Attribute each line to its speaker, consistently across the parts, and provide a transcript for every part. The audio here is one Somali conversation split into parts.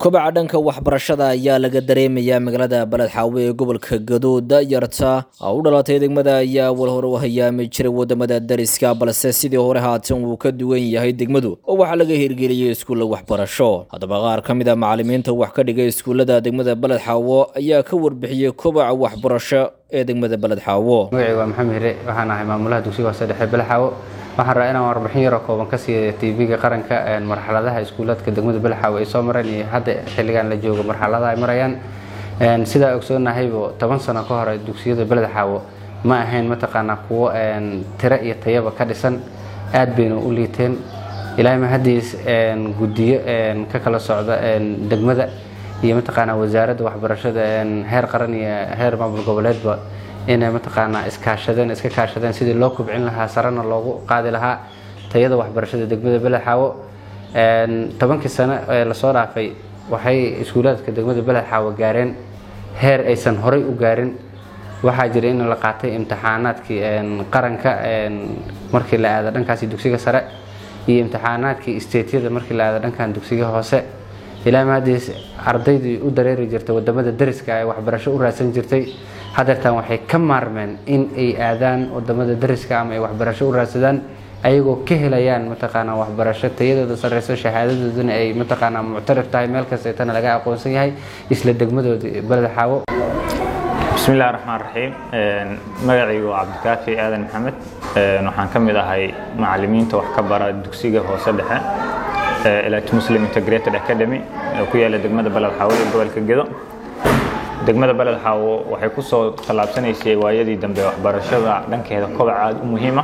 Speaker 1: kobaca dhanka waxbarashada ayaa laga dareemayaa magaalada baled xaawe ee gobolka gadood dayarta u dhalatay degmada ayaa wal hore u hayaami jiray wadamada dariska balse sidii hore haatan wuu ka duwan yahay degmadu oo waxaa laga hirgeliyey iskuulla waxbarasho haddaba qaar ka mid a macalimiinta wax ka dhigay iskuullada degmada baled xaawo ayaa ka warbixiyey kobaca waxbarasho ee degmada baled xaawo
Speaker 2: magacayga waa maxamed hire waxaan ahay maamulaha dugsiga hoose dhexe baled xaawo waxaan rabaa inaan warbixin yaroo kooban ka siiya tv-ga qaranka marxaladaha iskuulaadka degmada balexaawe ay soo mareen iyo hadda xilligan la joogo marxaladaha ay marayaan sidaa ogsoonnahaybo toban sano ka hore dugsiyada beled xaawo ma ahayn mataqaanaa kuwo tiro iyo tayaba ka dhisan aad bayna u liiteen ilaahay mahadiis guddiyo ka kala socda degmada iyo mataqaanaa wasaaradda waxbarashada heer qaran iyo heer maamul goboleedba inay mataqaanaa iskaashadeen iska kaashadeen sidii loo kubcin lahaa sarena loogu qaadi lahaa tayada waxbarashada degmada belexaawo tobankii sano ee lasoo dhaafay waxay iskuulaadka degmada belexaawo gaareen heer aysan horay u gaarin waxaa jira in la qaatay imtixaanaadkii qaranka markii la aado dhankaasi dugsiga sare iyo imtixaanaadkii stateyada markii la aado dhankan dugsiga hoose ilaa maadiis ardaydii u dareeri jirtay wadamada dariska ay waxbarasho u raadsan jirtay hadeertan waxay ka maarmeen in ay aadaan wadamada dariska ama ay waxbarasho u raadsadaan ayagoo ka helayaan mataqaanaa waxbarasho tayadooda sareyso shahaadadoodana ay mataqaanaa muctarif tahay meel kasteetana laga aqoonsan yahay isla degmadooda beled xaawo
Speaker 3: bismillahi raxmaan raxiim magacaygu waa cabdikaafi aadan maxamed waxaan ka mid ahay macalimiinta wax ka bara dugsiga hoose dhexe elit muslim integrated academy ee ku yaala degmada beled xaawo ee gobolka gedo degmada beled xaawo waxay ku soo tallaabsanaysay waayadii dambe waxbarashada dhankeeda kobac aada u muhiima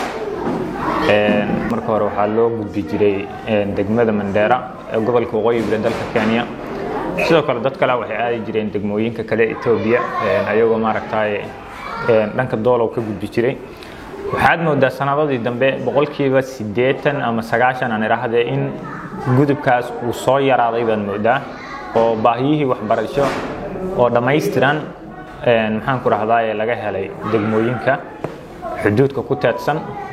Speaker 3: marka hore waxaa loo gudbi jiray degmada mandheera ee gobolka waqooyi bari dalka kenya sidoo kale dad kale waxay aadi jireen degmooyinka kale etoobiya ayagoo maaragtay dhanka doolow ka gudbi jiray waxaad moodaa sanadadii dambe boqolkiiba siddeetan ama sagaashan aan idhaahdee in gudubkaas uu soo yaraaday baad moodaa oo baahiyihii waxbarasho oo dhammaystiran maxaan ku rahdaa laga helay degmooyinka xuduudka ku teedsan